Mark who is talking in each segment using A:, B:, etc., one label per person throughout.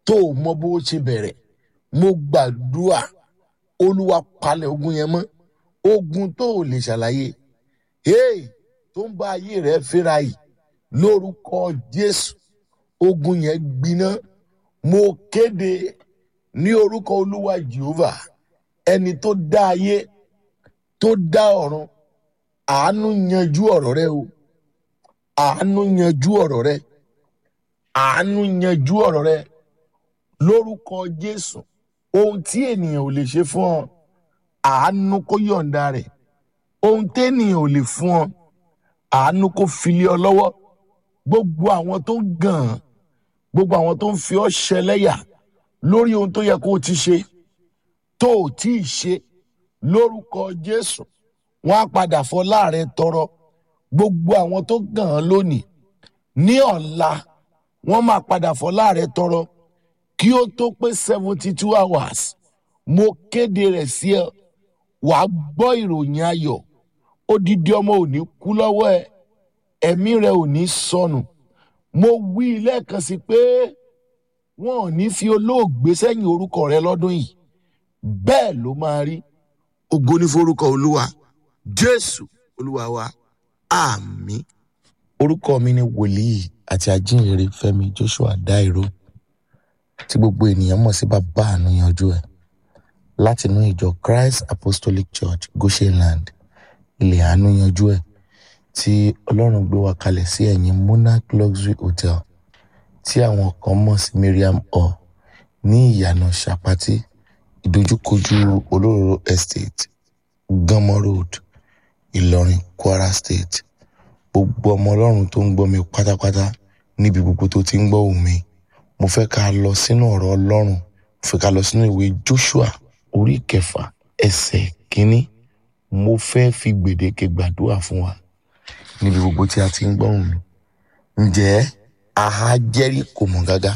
A: tó o mọ bó o ṣe bẹ̀rẹ̀ mo gbàdúrà olúwa palẹ̀ ogun yẹn mọ́ ogun tó o lè ṣàlàyé hey tó ń bá ayé rẹ fẹ́ra yìí lórúkọ jésù ogun yẹn gbiná mo kéde ní orúkọ olúwa jehovah ẹni tó dá ayé tó dá ọ̀run àánú yanjú ọ̀rọ̀ rẹ o àánú yanjú ọ̀rọ̀ rẹ àánú yanjú ọ̀rọ̀ rẹ lórúkọ jésù ohun tí ènìyàn ò lè ṣe fún ọ àánú kó yọ̀ǹda rẹ̀ ohun tẹ́nìyàn ò lè fún ọ àánú kó filé ọ lọ́wọ́ gbogbo àwọn tó ń gàn án gbogbo àwọn tó ń fi ọ ṣẹlẹ́yà lórí ohun tó yẹ kó o ti ṣe tó o tí ì ṣe lórúkọ jésù wọn á padà fọ láàrin tọrọ gbogbo àwọn tó gàn án lónìí ní ọ̀la wọ́n máa padà fọ láàrin tọrọ kí ó tó pé seventy two hours mo kéde rẹ̀ sí ẹ wàá gbọ́ ìròyìn ayọ̀ odidi ọmọ ò ní kú lọ́wọ́ ẹ ẹ̀mí rẹ ò ní sọnù mo wí lẹ́ẹ̀kan sí pé wọn ò ní fi olóògbé sẹ́yìn orúkọ rẹ lọ́dún yìí bẹ́ẹ̀ ló máa rí ògo ní forúkọ olúwa jésù olúwa wa àmín. orúkọ mi ni wòlíì àti ajínrere fẹ́mi joshua dairo tí gbogbo ènìyàn mọ̀ sí bàbá àánú yanjú ẹ̀ látinú ìjọ christ apostolic church goshenland ilẹ̀ àánú yanjú ẹ̀ tí ọlọ́run gbé wa kalẹ̀ sí ẹ̀yìn monarch luxury hotel tí àwọn kan mọ̀ sí miriam hall ní ìyànà sàpátì ìdojúkojú olóró estate gánmọ́ road ìlọrin kwara state gbogbo ọmọ ọlọ́run tó ń gbọ́ mi pátápátá níbi gbogbo tó ti ń gbọ́ òun mi mo fẹ́ ká lọ sínú ọ̀rọ̀ ọlọ́run mo fẹ́ ká lọ sínú ìwé joshua orí kẹfà ẹsẹ̀ kínní mo fẹ́ fi gbèdéke gbàdúrà fún wa níbi gbogbo tí a ti ń gbọ́ òun mi ǹjẹ́ aha jẹ́ríkò mọ́ gágá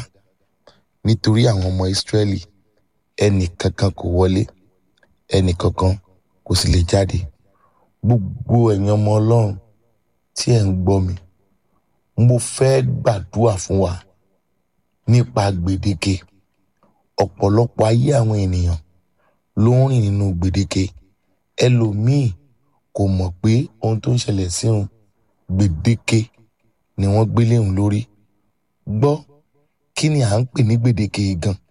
A: nítorí àwọn ọmọ ìsírẹ́lì ẹnì kankan kò wọlé ẹnì kankan kò sì lè jáde gbogbo ẹ̀yin ọmọ ọlọ́run tí ẹ̀ ń gbọ́ mi mo fẹ́ gbàdúrà fún wa nípa gbèdéke ọ̀pọ̀lọpọ̀ ayé àwọn ènìyàn ló ń rìn nínú gbèdéke ẹlòmíì kò mọ̀ pé ohun tó ń ṣẹlẹ̀ sí òun gbèdéke ni wọ́n gbélé òun lórí gbọ́ kí ni à ń pè ní gbèdéke yìí gan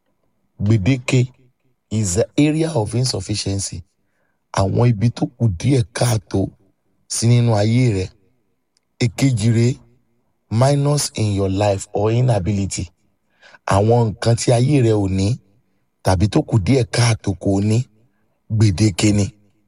A: gbèdéke is the area of insufficiency àwọn ibi tó kù díẹ̀ káàtó sí nínú ayé rẹ̀ èkejì rèé minus in your life or inability àwọn nǹkan tí ayé rẹ ò ní tàbí tó kù díẹ̀ káàtó kò ní gbèdéke ni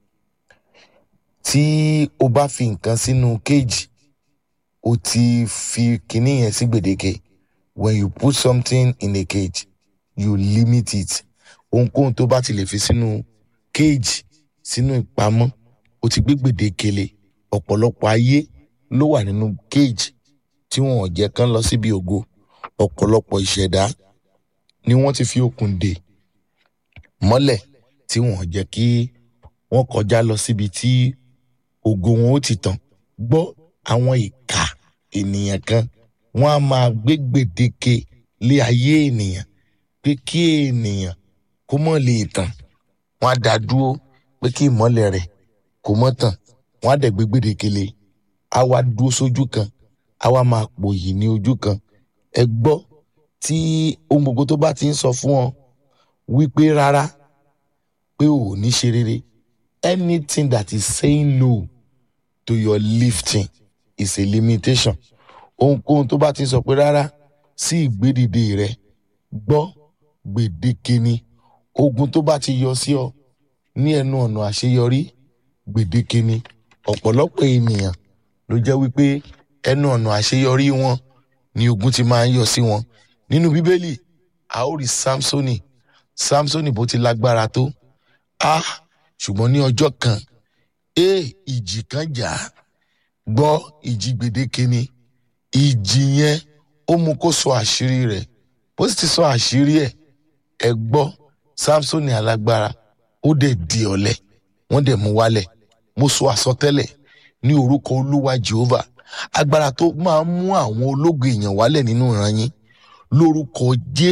A: tí o bá fi nǹkan sínú kéèjì o ti fi kinní yẹn sí gbèdéke when you put something in a cage you limit it ohunkóhun tó bá ti lè fi sínú kéèjì sínú ìpamọ́ o ti gbé gbèdéke lé ọ̀pọ̀lọpọ̀ ayé ló wà nínú kéèjì tí wọn ò jẹ́ kán lọ síbi ògo ọ̀pọ̀lọpọ̀ ìṣẹ̀dá ni wọ́n ti fi okùn dè mọ́lẹ̀ tí wọn ò jẹ́ kí wọ́n kọjá lọ síbi tí ògo wọn ó ti tàn gbọ́ àwọn ìka ènìyàn kan wọ́n á máa gbé gbèdéke lé ayé ènìyàn pé kí ènìyàn kó mọ̀ lè tàn wọ́n á dá dúró pé kí ìmọ́lẹ̀ rẹ̀ kó mọ́ tàn wọ́n á dẹ̀ gbé gbèdéke lé á wá dúró sójú kan a wá máa pòyì ní ojú kan ẹ gbọ́ tí ohun gbogbo tó bá ti ń sọ fún ọ wípé rárá pé ò ní ṣe rere anything that is saying no to your lifting is a limitation ohunkóhun tó bá ti ń sọ pé rárá sí ìgbédìde rẹ gbọ́ gbèdéke ni ogun tó bá ti yọ sí ọ ní ẹnu ọ̀nà àṣeyọrí gbèdéke ni ọ̀pọ̀lọpọ̀ ènìyàn ló jẹ́ wípé ẹnu ọ̀nà àṣeyọrí wọn ni ogun ti máa ń yọ sí wọn nínú bíbélì a ó rí samsoni samsoni bó ti lágbára tó a ṣùgbọ́n ní ọjọ́ kan e ìjì kan jà á gbọ́ ìjì gbèdéke ni ìjì yẹn ó mú kó sọ àṣírí rẹ̀ bó sì ti sọ àṣírí ẹ̀ ẹ gbọ́ samsoni alágbára ó dẹ̀ di ọ̀lẹ wọ́n dẹ̀ mú wálẹ̀ mo sọ àsọtẹ́lẹ̀ ní orúkọ olúwa jehovah agbára tó máa ń mú àwọn ológun èèyàn wálẹ̀ nínú ìran yín lórúkọ jésù.